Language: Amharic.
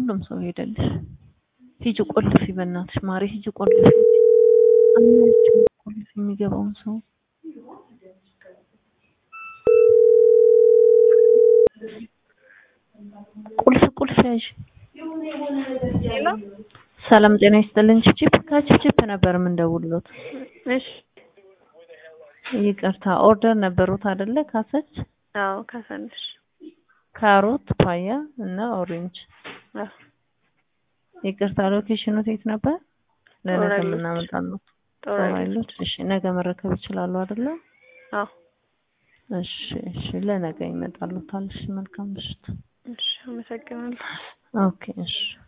ሁሉም ሰው ሄደልሽ። ሂጂ ቆልፊ፣ በእናትሽ ማሪ ሂጂ ቆልፊ። አናያችሁም ቆልፊ የሚገባውን ሰው ቁልፍ ቁልፍ ያዥ። ሰላም ጤና ይስጥልን። ቺፕ ከቺፕ ነበር የምንደውልሎት። እሺ ይቅርታ ኦርደር ነበሩት አይደለ? ካሰች አዎ ካሳንሽ ካሮት፣ ፓያ እና ኦሬንጅ። አዎ ይቅርታ ሎኬሽኑ የት ነበር? ለነገ ጦር የምናመጣለው ጦር ጦር ኃይሎች። እሺ ነገ መረከብ ይችላሉ አይደለ? አዎ እሺ እሺ ለነገ ይመጣሉ። ታልሽ መልካም ምሽት። እሺ አመሰግናለሁ። ኦኬ እሺ